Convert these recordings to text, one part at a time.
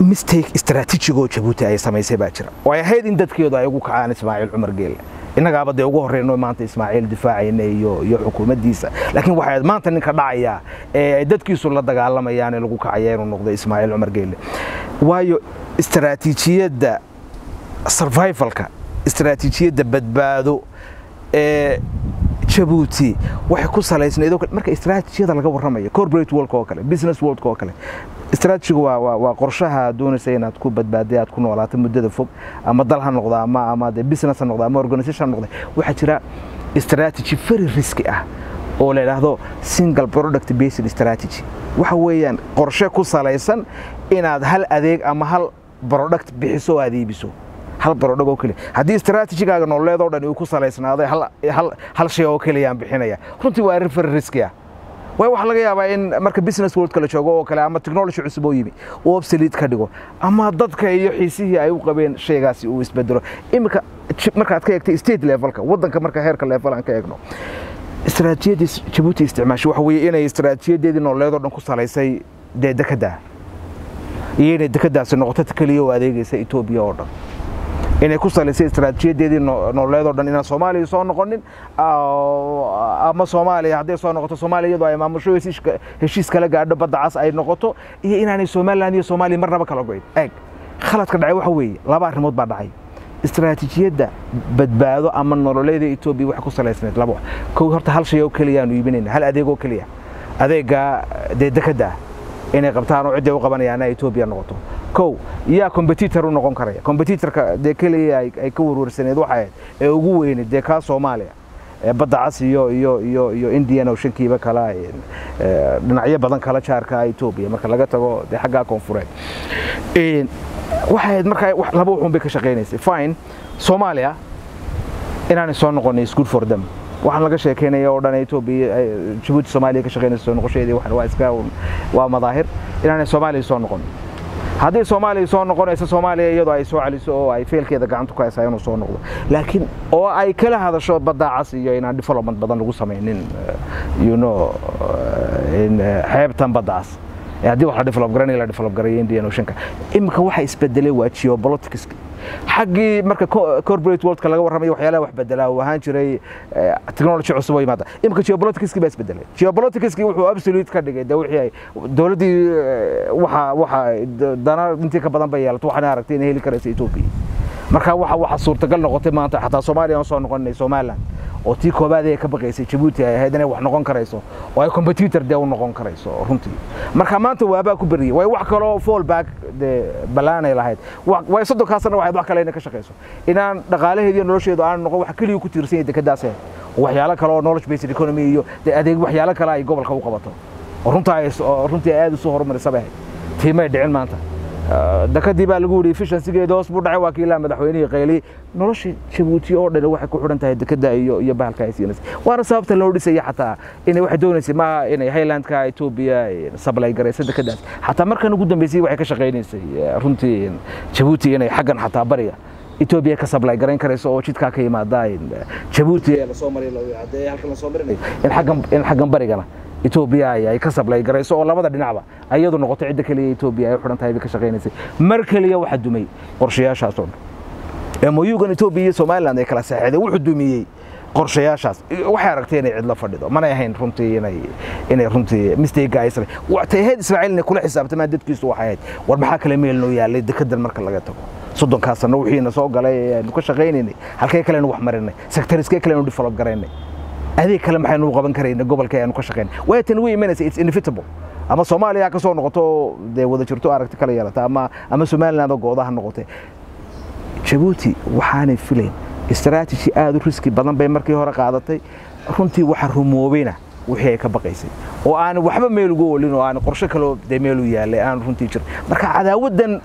mistake istaraatiijigoo jabuuti ay samaysay baa jira oo ay ahayd in dadkeedu ay ugu kacaan ismaaciil cumar geelle innagaaba dee ugu horreyno maanta ismaaciil difaacayna iyo iyo xukuumaddiisa laakiin waxay ahayd maanta ninka dhacaya ee ay dadkiisu la dagaalamayaan ee lagu kacaya inuu noqdo ismaaciil cumar geelle waayo istaraatiijiyadda survivalka istaraatiijiyadda badbaado ee jabuuti waxay ku salaysnayd marka istaraatiijiyada laga warramayo corporate worldka oo kale business worldka oo kale istaraatijigu waa waa waa qorshaha doonaysa inaad ku badbaaday aad ku noolaato muddada fog ama dal ha noqdo ama ama de business ha noqdo ama organization ha noqdo waxaa jira strategy very risky ah oo la yidhaahdo single product based strategy waxa weeyaan qorshe ku salaysan inaad hal adeeg ama hal product bixiso oo aad iibiso hal barodhag oo keliya haddii istaraatijigaaga nololeed oo dhan uu ku salaysnaaday hal shay oo keliyaan bixinaya runtii waa arrin very risky ah waay waxaa laga yaabaa in marka business world kala joogo oo kale ama technology cusub oo yimi uu obsolete ka dhigo ama dadka iyo xiisihii ay u qabeen shaygaasi uu isbedelo iminka markaad ka eegtay state levelka waddanka marka heerka level aan ka eegno istaraatiijiyadii jabuuti isticmaashay waxa weeye inay istaraatiijiyadeedii nololeed oo dhan ku salaysay dee dekedda iyo inay dekeddaasi noqoto keliya oo adeegaysa etoobiya oo dhan inay ku salaysay istaraatiijiyadeedii nololeed oo dhan inaan soomaaliya soo noqonin ama soomaaliya hadday soo noqoto soomaaliya iyadoo ay maamusho heshiis kala gaadho badda cas ay noqoto iyo inaanay somaliland iyo soomaaliya marnaba kala goyn eeg khaladka dhacay waxa weeye laba arrimood baa dhacay istaraatiijiyadda badbaado ama nololeeda etoobiya waxay ku salaysnayd laba kow horta hal shay oo keliya aanu iibinayna hal adeeg oo keliya adeegga dee dekedda inay qabtaan oo cidday u qabanayaan etoobiya noqoto kow yaa competitor u noqon karaya competitorka dee keliya ay ka warwarsaneed waxa ahayd ee ugu weyneyd dee kaa soomaaliya badda cas iyo iyo iyo iyo indian oceankiiba kala dhinacyo badan kala jaarka etoobiya marka laga tago dee xaggaa koonfureed waxay ahayd markaa laba wuxuun bay ka shaqaynaysay fine soomaaliya inaanay soo noqonay is good for them waxaan laga sheekeynaya oo dhan etoobiya jabuuti soomaaliya ka shaqaynaysa soo noqosheedii waa iska waa madaahir inaanay soomaaliya soo noqon haddii soomaaliya soo noqonayso soomaaliya iyadoo ay soo celiso oo ay feelkeeda gacanta ku haysaa inuu soo noqdo laakiin oo ay kala hadasho badda cas iyo inaan development badan lagu samaynin you know xeebtan badda cas haddii wax la develop garanaya la develop garayo indian oceanka iminka waxa isbedelay waa geopolitics xaggii marka corporate worldka laga warramayo waxyaalaha wax bedelaa uu ahaan jiray technology cusub oo yimaada iminka geopoliticskii baa isbedelay geopoliticskii wuxuu absolute ka dhigay de wixii ay dowladdii waxa waxa dana intii ka badan bay yeelato waxaana aragtay inay heli karaysa etoobiya marka waxa waxa suurtagal noqotay maanta xataa soomaaliya aan soo noqonay somaliland oo tii koobaad ay ka baqaysay jabuuti ay ahayd inay wax noqon karayso oo ay competitor dee u noqon karayso runtii marka maanta waabaa ku beriyay way wax kaloo fallback dee ballaanay lahayd way soddonkaasna waxayd wax kale inay ka shaqayso inaan dhaqaalaheediyo nolosheedu aan noqon wax keliya ku tiirsan yahay dekeddaas waxyaalo kale oo knowledge based economy iyo dee adeeg waxyaalo kale ay gobolka u qabato oo runtaa ay runtii aad u soo horumarisa bay ahayd tiimay dhicin maanta dakadii baa lagu yidhi efficiencygeeda hoos buu dhacay waa kii ilaa madaxweynihii qayli nolosha jabuuti oo dhan waxay ku xidhan tahay dekada iyo iyo bahalka ay siinaysa waana sababta loo dhisaya xataa inay waxay doonaysay maaha inay highlandka etoobiya sablay garaysa dekadaas xataa markan ugu dambeysay waxay ka shaqaynaysay runtii jabuuti inay xaggan xataa bariga etoobiya ka sablay garayn karayso oo jidkaa ka yimaada jabuuti ee lasoo maray hadee halkan lasoo marinayo in xaggan in xaggan barigana etoobiya ay ka sablay garayso oo labada dhinacba ayadu noqoto cidda keliya etoobiya ay u xidhan tahay bay ka shaqaynaysay mar keliya waxa dumay qorshayaashaas oo dhan moyugan etoobiya iyo somaliland ay kala saxeexdeen wuxuu dumiyey qorshayaashaas waxay aragtay inay cidla fadhido manay ahayn runtii inay inay runtii mistake ay sameey waxay ahayd ismaaciil inay kula xisaabtamaan dadkiisu waxay ahayd war maxaa kale meel noo yaalay dekedan marka laga tago soddonkaasna wixiina soo galay aynu ka shaqaynaynay halkee kalenu wax marinay sectoriskee kalenu develop garaynay adeeg kale maxaynu qaban karayna gobolka aynu ka shaqayn way tan way imanaysa it's inevitable ama soomaaliya ka soo noqoto dee wada jirto aragti kala yeelata ama ama somaliland oo goodaha noqotay jabuuti waxaanay filayn istaraatiiji aad u riski badan bay markii hore qaadatay runtii waxa rumoobayna wixii ay ka baqaysay oo aan waxba meel ugu olin oo aan qorshe kaloo dee meel u yaalay aan runtii jirin marka cadaawaddan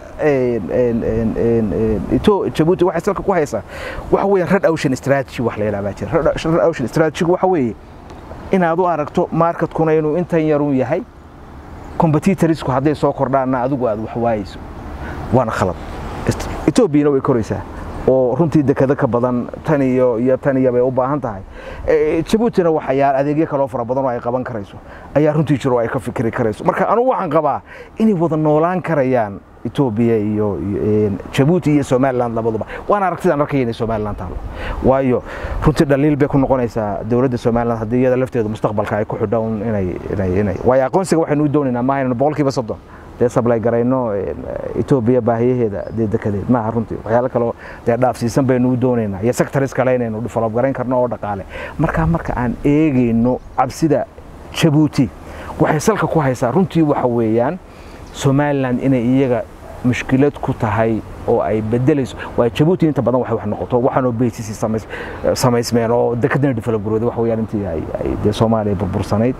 jabuuti waxay salka ku haysaa waxa weeye red ocean strategy wax la yidhahdaa jira red ocean strategy waxa weeye inaad u aragto marketkuna inuu intan yarun yahay competitorsku hadday soo kordhaanna adigu aad wax waayeyso waana khalad etoobiyana way koraysaa oo runtii dekado ka badan tan iyo iyo tan iyo bay u baahan tahay jabuutina waxayaa adeegyo kaloo fara badan oo ay qaban karayso ayaa runtii jiro oo ay ka fikiri karayso marka anugu waxaan qabaa inay wada noolaan karayaan etoobiya iyo jabuuti iyo somaliland labaduba waana aragtidaan arkaya inay somaliland taalo waayo runtii dhaliil bay ku noqonaysaa dowladda somaliland haddii iyada lafteedu mustaqbalka ay ku xidhown inay inay inay waayo aqoonsiga waxaynu u doonaynaa maaha inaynu boqolkiiba soddon dee sablay garayno etoobiya baahiyaheeda dee dekadeed maaha runtii waxyaalo kaleo dee dhaafsiisan baynu u doonaynaa iyo sectors kale inaynu develop garayn karno oo dhaqaale markaa marka aan eegayno cabsida jabuuti waxay salka ku haysaa runtii waxa weeyaan somaliland inay iyaga mushkilad ku tahay oo ay bedelayso waa jabuuti inta badan waxay wax noqoto waxaanoo baysisi samaysmeen oo dekadana develop garooday wax weeyaan intii ay dee soomaaliya burbursanayd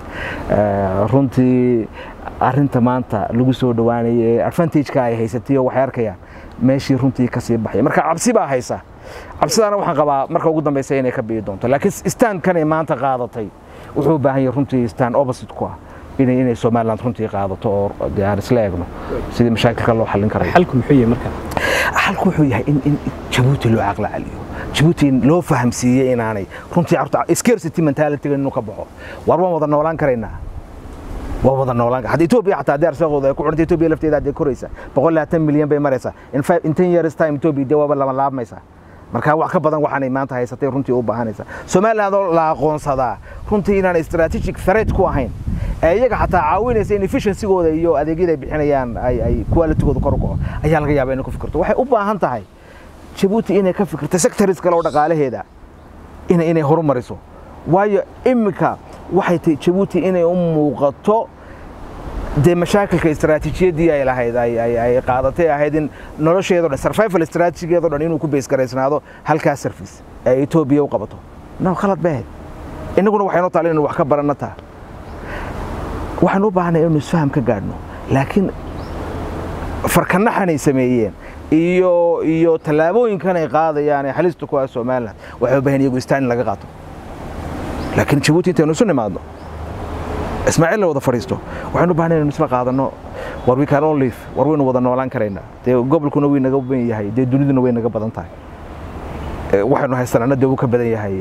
runtii arrinta maanta lagu soo dhowaanayay ee advantageka ay haysatay oo waxay arkayaan meeshii runtii kasii baxay marka cabsi baa haysa cabsidaana waxaan qabaa marka ugu dambeysa inay ka bi'i doonto laakiin standkanay maanta qaadatay wuxuu u baahan yahay runtii stand opposite ku ah inay inay somaliland runtii qaadato oo dee aan isla eegno sidii mashaakilka loo xallin karayo xalku muxuu yahay marka xalku wuxuu yahay in in jabuuti loo caqli celiyo jabuuti loo fahamsiiyey inaanay runtii carruurta scarcity mentalityga inuu ka baxo war waan wada noolaan karaynaa waa wada noolaan hadda Ethiopia xataa hadii arsaaqooda ay ku xirtay Ethiopia lafteeda hadii koraysa 120 milyan bay maraysaa in 5 in 10 years time Ethiopia dee waaba lama laabmaysa marka wax ka badan waxaanay maanta haysatay runtii u baahanaysa Soomaaliland oo la aqoonsadaa runtii inaan strategic threat ku ahayn iyaga xataa caawinaysa in efficiency-gooda iyo adeegyada ay bixinayaan ay ay quality-gooda kor u kaco ayaa laga yaabaa inay ku fikirto waxay u baahan tahay Djibouti inay ka fikirto sectors kale oo dhaqaalaheeda inay inay horumariso waayo imika waxay tahay Djibouti inay u muuqato dee mashaakilka istaraatiijiyadii ay lahayd ay qaadatay ahayd in nolosheedo dhan survival strategigeedo dhan inuu ku base garaysnaado halkaas service ee Ethiopia u qabato no khalad bay ahayd innaguna waxaynu tahay inaynu wax ka baranno taa waxaan u baahnay inaynu isfaham ka gaadhno laakiin farkanaxanay sameeyeen iyo iyo tallaabooyinkan ay qaadayaan ee halista ku ah Soomaaliland waxay u baahan iyagu istaan laga qaato laakiin Djibouti intaynu isu nimaadno ismaaciil la wada fadhiisto waxaan u baahnay inaynu isla qaadano war we can all live war waynu wada noolaan karaynaa dee gobolkuna way naga badan yahay dee duniduna way naga badan tahay waxaynu haysanaana dee uu ka badan yahay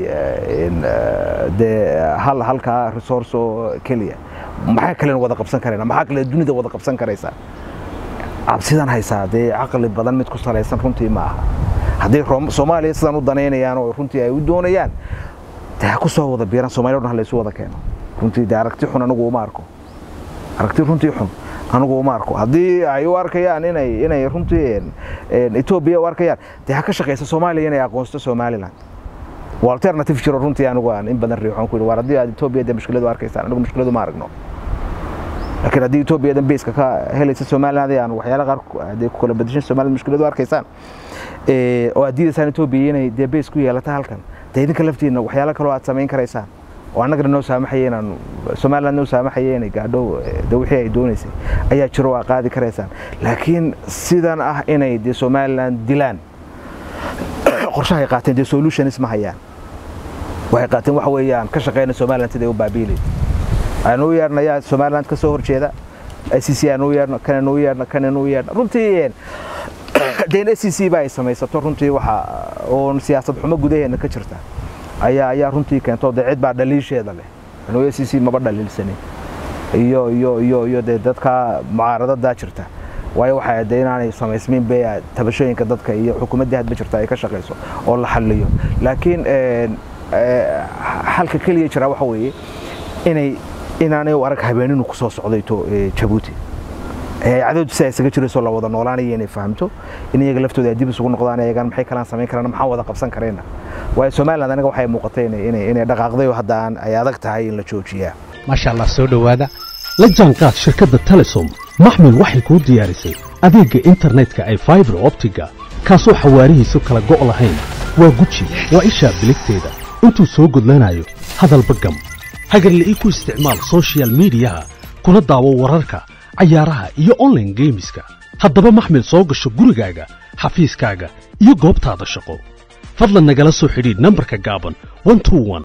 dee hal halkaa resource oo keliya maxaa kalen wada qabsan karaynaa maxaa kale dunida wada qabsan karaysaa cabsidan haysaa dee caqli badan mid ku salaysan runtii ma aha haddii soomaaliya sidan u danaynayaan oo runtii ay u doonayaan dee ha ku soo wada biiraan soomaaliya dhan ha laysu wada keeno runtii dee aragti xun anigu uma arko aragti runtii xun anigu uma arko haddii ay u arkayaan inay inay runtii Ethiopia u arkayaan dee ha ka shaqeysa Soomaaliya inay aqoonsato Somaliland waa alternative jiro runtii anigu aan in badan riixoon ku war haddii aad Ethiopia dee mushkiladu arkaysaan anigu mushkiladu ma aragno laakiin haddii Ethiopia dan base ka helaysa Somaliland aan waxyaalo qaar dee ku kala bedeshan Somaliland mushkiladu arkaysaan ee oo aad diidaysaan Ethiopia inay dee base ku yeelato halkan dee idinka laftiina waxyaalo kale oo aad samayn karaysaan oo annagana noo saamaxaya inaan Soomaaliland noo saamaxaya inay gaadho de wixii ay doonaysay ayaa jiro waa qaadi karaysaan laakiin sidan ah inay de Soomaaliland dilaan qorshahay qaateen de solutions ma hayaan waxay qaateen waxa weeyaan ka shaqeynaa Soomaaliland sidii u baabiilay aanu yeernayaa Soomaaliland ka soo horjeeda ICC aanu yeerno kana aanu yeerno kana aanu yeerno runtii deen ICC baa ay samaysato runtii waxa oo siyaasad xumo gudaheena ka jirta ayaa ayaa runtii keento dee cid baa dhaliisheeda leh anuu SCC maba dhaliilsanin iyo iyo iyo iyo dee dadka mucaaradada jirta waayo waxay dee inaanay samaysmin bay tabashooyinka dadka iyo xukuumadda hadba jirta ay ka shaqeyso oo la xalliyo laakiin halka kaliya jira waxa weeye inay inaanay u arag habeeninu ku soo socdayto Djibouti cadowdu si ay isaga jirayso la wada noolaanaya inay fahamto in iyaga laftooda ay dib isugu noqdaan iyagan maxay kalaan samayn karaan maxaa wada qabsan karayna waayo Soomaaliland aniga waxay muuqatay inay inay dhaqaaqday oo hadda aan ay adag tahay in la joojiyaa maasha Allah soo dhawaada la jaanqaad shirkadda Telesom maxmil waxay kuu diyaarisay adeegga internetka ay fiber optiga kaasoo xawaarihiisu kala go' lahayn waa guji waa ishaa biligteeda intuu soo gudlanayo hadalba gam hagarla ii ku isticmaal social mediyaha kuna daawo wararka cayaaraha iyo online geemiska haddaba maxmil soo gasho gurigaaga xafiiskaaga iyo goobtaada shaqo fadlan nagala soo xidhiidh nambarka gaaban